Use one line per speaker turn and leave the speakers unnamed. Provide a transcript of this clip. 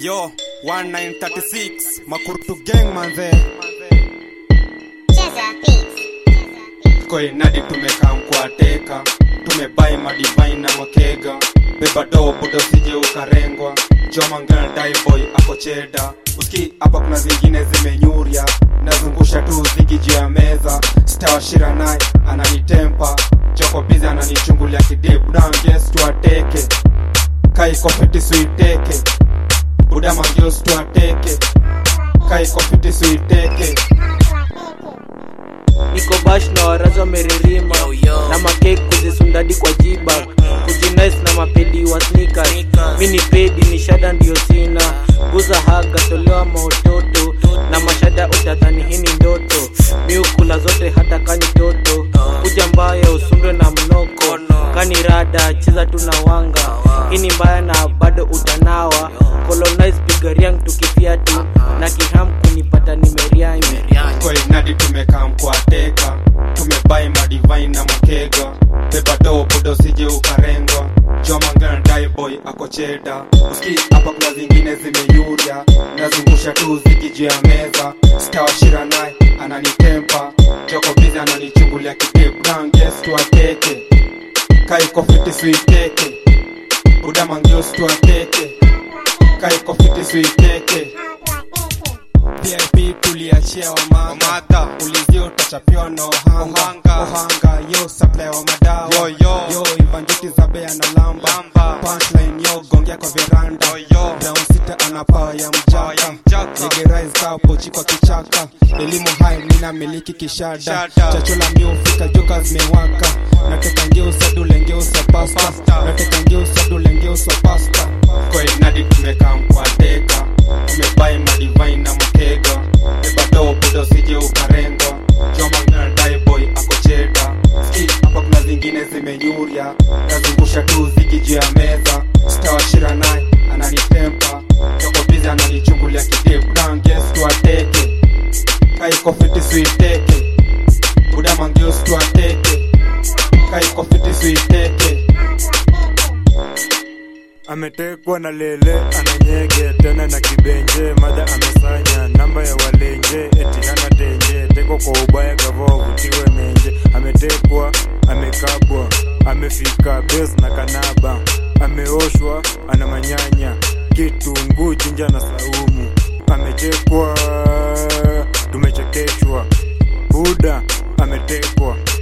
Yo, 1936 Makurtu gang manze
Cheza beats.
Koinadi tumekaa mkwateka tumebai madivai na makega beba doo budo sije ukarengwa jomangana daiboy ako cheda uski hapa kuna zingine zimenyurya nazungusha tu zigi juu ya meza stawashira naye ananitempa joko bizi ananichungulia kidebdanges tuateke kaikofiti suiteke buda mangios tuateke kaikofiti suiteke
niko bash na warazi wameririma na makek kuzisundadi kwa jiba kujinais na mapedi wa sneakers mi ni pedi ni shada ndio sina guza haga tolewa maototo na mashada utadhani hii ni ndoto mi ukula zote hata kani toto kuja mbaya usundwe na mnoko kani rada cheza tu na wanga hii ni mbaya na bado utanawa colonize pigariang tukifiatu na kiham kunipata nimeriangi
koinadi tumekaa mkwateka tumebai madivai na makega beba doo budo sije ukarengwa jomangana daiboy ako cheda uski hapa kuna zingine zimenyurya nazungusha tu zigi juu ya meza stawashira naye ananitempa joko bizi ananichungulia kidebranges tuateke kaikofiti suiteke buda mangios tuateke kaikofiti suiteke VIP tuliachia wamanga ulizio utachapiwa na ohanga ohanga yo supply wa madawa yo yo yo ivanjuti za bea na lamba punchline yo gongea kwa veranda yo brown sita ana power ya mjaka nigerais kao pochi kwa kichaka elimu hai mina miliki kishada chachola miufika joka zimewaka nateka ngeusa dule ngeusa pasta nateka ngeusa dule ngeusa pasta kwa inadi tumekaa mkwateka tumebai madivai na makega bebadoo budo sije ukarengwa jomangana daiboy ako cheda ski hapa kuna zingine zimenyurya nazungusha tu zigi juu ya meza stawashira naye ananitempa jokobizi ananichungulia kidebranges tuateke kaikofiti suiteke buda mangios tuateke kaikofiti suiteke
ametekwa na lele ananyege tena na kibenje madha amesanya namba ya walenje eti hana tenje teko kwa ubaya gavo avutiwe menje ametekwa amekabwa amefika bes na kanaba ameoshwa ana manyanya kitunguu jinja na saumu amechekwa tumechekeshwa buda ametekwa